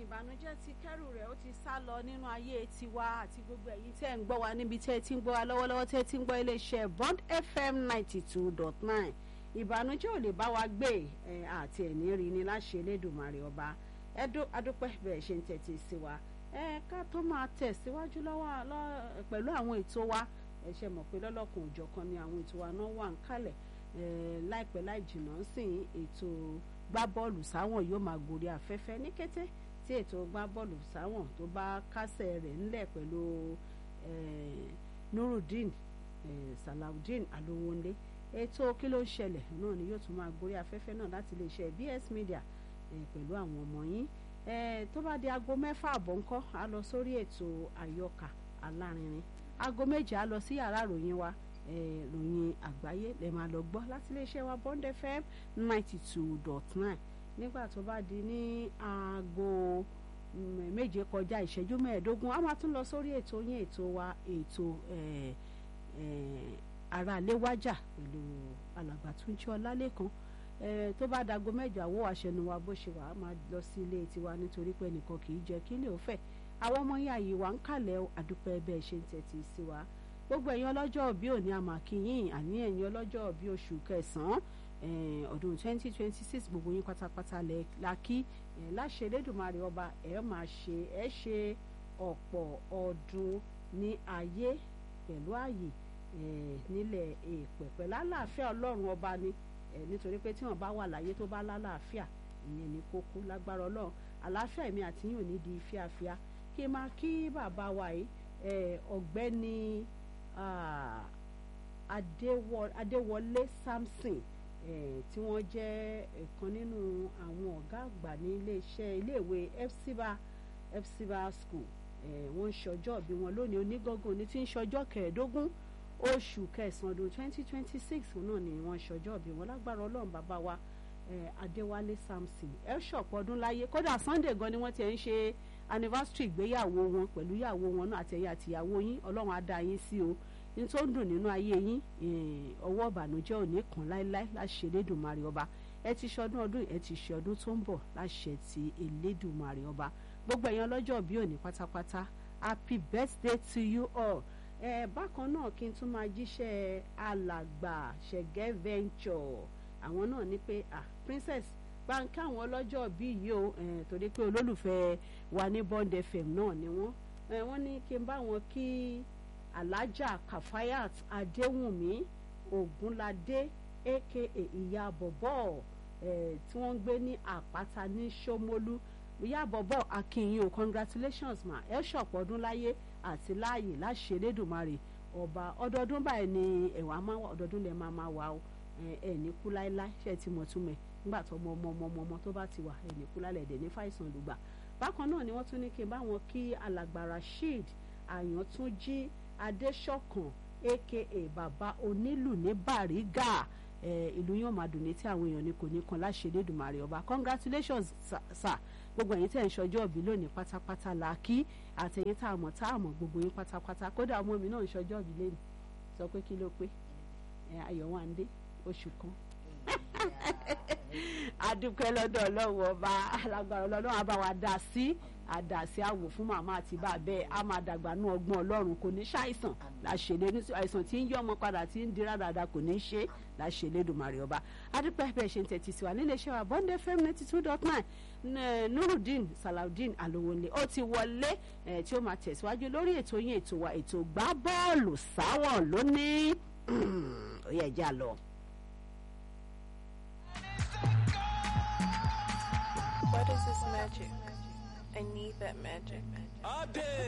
ìbànújẹ́ ti kẹ́rù rẹ̀ ó ti sá lọ nínú ayé tiwa àti gbogbo ẹ̀yin tẹ́ ń gbọ́ wa níbi tẹ́ ẹ ti ń gbọ́ wa lọ́wọ́lọ́wọ́ tẹ́ ẹ ti ń gbọ́ iléeṣẹ́ Bond FM ninety two dot nine ìbànújẹ́ ò lè bá wa gbé ẹ àti ẹ̀ní rí ni láṣẹ Elédùmarè ọba ẹdó adúpẹ́ bẹ́ẹ̀ ṣe ń tẹ̀tí sí wa ẹ ká tó máa tẹ̀síwájú lọ́wọ́ pẹ̀lú àwọn ètò wa ẹ ṣe mọ̀ pé lọ́lọ́kan òjọ̀kan ni àwọn ètò wa náà wà ń kalẹ̀ láìpẹ́ láì jìnnà sí ètò gbá bọ́ọ̀lù sáwọn yóò máa gòrí afẹ́fẹ́ ní kété tí ètò gbá bọ́ọ̀lù sáwọn tó bá kásẹ̀ rẹ̀ ńlẹ̀ pẹ̀lú Nurudeen Salawudeen Alowonle ètò kí ló ń ṣẹlẹ̀ náà ni yóò tún máa gòrí afẹ́fẹ́ náà láti lè ṣe BS Media pẹ̀lú àwọn ọmọ yín tó bá di aago mẹ́fà àbọ̀ ńkọ́ á lọ sórí ètò àyọkà alárinrin aago méje á lọ sí yàrá ìròyìn wa ìròyìn àgbáyé lè máa lọ gbọ́ láti iléeṣẹ́ wa Bond FM ninety two dot nine nígbà tó bá di ní aago méje kọjá ìṣẹ́jú mẹ́ẹ̀ẹ́dógún a máa tún lọ sórí ètò yín ètò wa ètò ara léwájà pẹ̀lú alàgbà Túnjí Ọlálékan tó bá dago mẹ́jọ àwọ̀ àṣẹnu wa bó ṣe wà á máa lọ sí ilé tiwa nítorí pé nìkan kì í jẹ́ kí lè ó fẹ́ àwọn ọmọ yín àyè wa ń kàlẹ̀ àdúpẹ́ bẹ́ẹ̀ ṣe ń tẹ̀tí sí wa gbogbo ẹ̀yin ọlọ́jọ́ òbí òní àmàkìyìn àní ẹ̀yin ọlọ́jọ́ òbí oṣù kẹsàn-án ọdún 2026 gbogbo yín pátápátá la kí láṣẹ Elédùmarè ọba ẹ̀ máa ṣe ẹ̀ ṣe ọ̀pọ̀ ọdún ní ayé pẹ̀lú ààyè nílẹ̀ èèpẹ̀ pẹ̀lú àlàáfíà ọlọ́run ọba ni nítorí pé tí wọ́n bá wà láyé tó bá lálàáfíà ìyẹn ní kókó lágbára ọlọ́run àlàáfíà èmi àti yín ò ní di fíafíà kí n máa kí bàbá wa yìí ọ̀gbẹ́ni adéwọlé samson tí wọ́n jẹ́ ọ̀kan nínú àwọn ọ̀gá àgbà ní iléeṣẹ́ iléèwé fcba fcba school wọ́n ń ṣọjọ́ bí wọn lónìí onígangan ní tí ń ṣọjọ́ kẹẹ̀ẹ́dógún oṣù kẹsàn-án ọdún twenty twenty six náà ni wọ́n ṣọjọ́ bí wọn lágbára ọlọ́run bàbá wa adéwálé samson ẹ ṣọ̀pọ̀ ọdún láyé kódà sunday gan ni wọ́n ti ń ṣe anniversary ìgbéyàwó wọn pẹ̀lú ìyàwó wọn náà àtẹ̀yà àtìyàwó yín ọlọ́run á dá yín sí o ní tó ń dùn nínú ayé yín ọwọ́ ìbànújẹ́ ò ní kàn láéláé láṣẹ elédùnmarè ọba ẹ ti ṣọdún ọdún ẹ ti ṣe ọdún tó ń bọ̀ láṣẹ ti elédùnmarè ọba gbogbo ẹ̀yin ọlọ́jọ́ bí òní pátápátá happy birthday to you all ẹ bákan náà kí n tún máa jíṣẹ́ alàgbà ṣẹ̀gẹ́ venture àwọn náà ní pé ah princess báńkì àwọn ọlọ́jọ́ bí yìí o torí pé olólùfẹ́ wa ní Bond FM náà ni wọ́n wọ́n ní kí n bá wọn kí alájà Kafayat Adéwùnmí Ògúnládé aka ìyá bọ̀bọ̀ tí wọ́n ń gbé ní àpáta ní Ṣómólú ìyá bọ̀bọ̀ akínyìn o congratulations ma ẹ ṣọ̀pọ̀ ọdún láyé àti láàyè láṣẹ Elédùmarè ọba ọdọọdún báyìí ni ẹ̀wà máa wà ọdọọdún lẹ máa máa wà o ẹ ní kú láéláé ṣe ti mọ̀ túmẹ̀ nígbà tó ọmọ ọmọ ọmọ ọmọ tó bá ti wà ẹ ní kú lálẹ́ ẹ̀dẹ̀ ní fàìsàn lùgbà bákan náà ni wọ́n tún ní kí n bá wọn kí alàgbà Rasheed Àyàntúnjí Adéṣọ̀kan aka bàbá onílù ní Bàrígà ìlú yóò máa dùn ní tí àwọn èèyàn ní kò ní kan láṣẹ Elédùmarè ọba congratulations sir gbogbo ẹ̀yin tẹ̀ ń ṣọjọ́ òbí lónìí pátápátá la kí àtẹ̀yìn tá a mọ̀ tá a mọ̀ gbogbo yín pátápátá kódà ọmọ mi náà ń ṣọjọ́ òbí lẹ́nu sọ pé kí ló pé Ayọ̀wándé oṣù kan adúpẹ́ lọ́dọ̀ ọlọ́run ọba alágbára ọlọ́run àbá wa dá sí àdàsí àwò fún màmá àti bàbẹ́ a máa dàgbà nú ọgbọ́n ọlọ́run kò ní ṣàìsàn láṣẹlẹ̀ ní àìsàn tí ń yọ ọmọ padà tí ń dira dáadáa kò ní ṣe láṣẹlẹ̀ Èdùmàrè ọba adúpẹ́ bẹ́ẹ̀ ṣe ń tẹ̀tí sí wa nílé iṣẹ́ wa Bond FM ninety two dot nine Nurudeen Salawudeen Alowonle ó ti wọlé tí ó máa tẹ̀síwájú lórí ètò yín ètò wa ètò gbá bọ́ọ̀lù sáwọ̀n lónìí ó yẹ ẹja lọ. What is this magic? I need that magic.